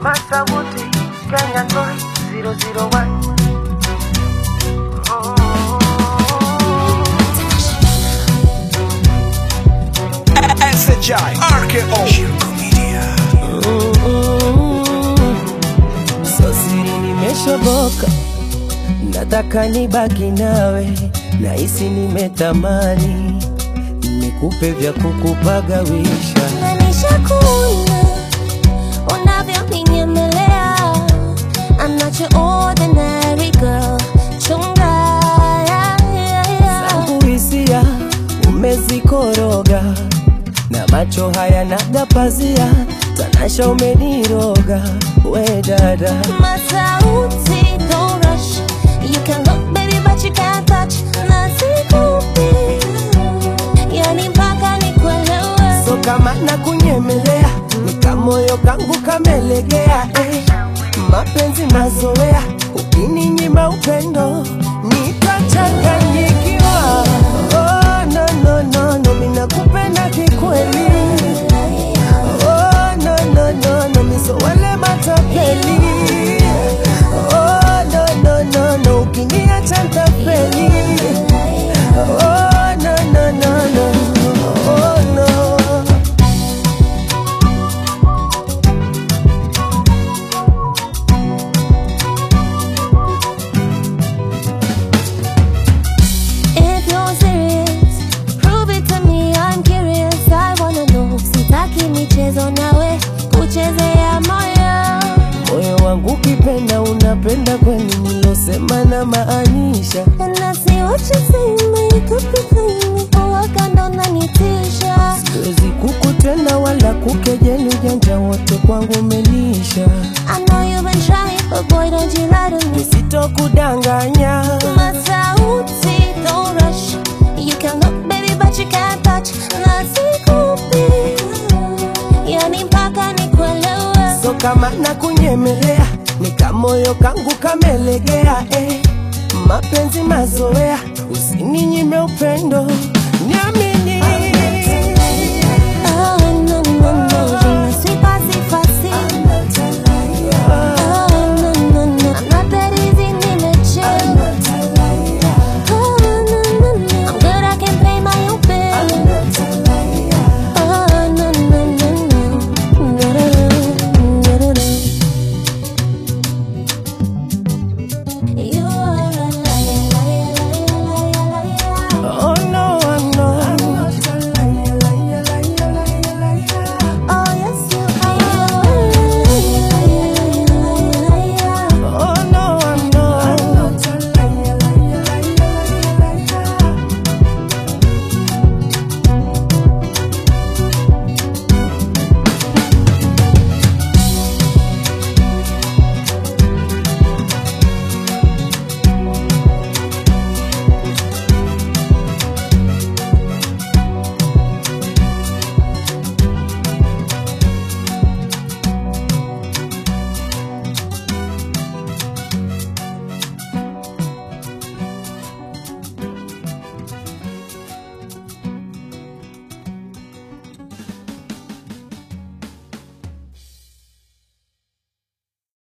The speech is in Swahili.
Masabuti, Kenya Toy 001. SHI RKO Shirko Media So siri nimeshoboka, nataka nibaki nawe, nahisi nimetamani nikupe vya kukupagawisha. Nanisha kuona unavyoninyemelea. I'm not your ordinary girl. Chunga, yeah, yeah, yeah. Zangu hisia umezikoroga, na macho haya naga pazia, tanasha umeniroga, we dada Masauti, don't rush. You can look, baby, but you can't touch. Nasikupi, yani mpaka nikuelewe. so kama na kunyemelea, nikamoyo kangu kamelegea eh. Mapenzi mazoea, ukininyima upendo nitachanganyikiwa. Oh, no, no, no, no, mimi nakupenda kikweli. Oh, no, no, no, no, mimi so wale matapeli. Oh, no, no, no, no, ukiniacha nitafeli. Oh, no, no, no, no, oh, no. If you're serious, prove it to me. I'm curious. I wanna know. Sitaki michezo nawe kuchezea moyo. Moyo wangu ukipenda unapenda kweli, nilosema na maanisha. And I see what you say, but you could be clean. Uwaka ndo unanitisha. Siwezi kukutenda wala kukejeli, ujanja wote kwangu umenisha. I know you've been trying, but boy, don't you lie to me. Sitokudanganya, Masauti, don't rush. You can look, baby, but you can't touch. Nasikupi, yani mpaka nikuelewe. so kama na kunyemelea, nikamoyo kangu kamelegea eh. Mapenzi mazoea, usininyime upendo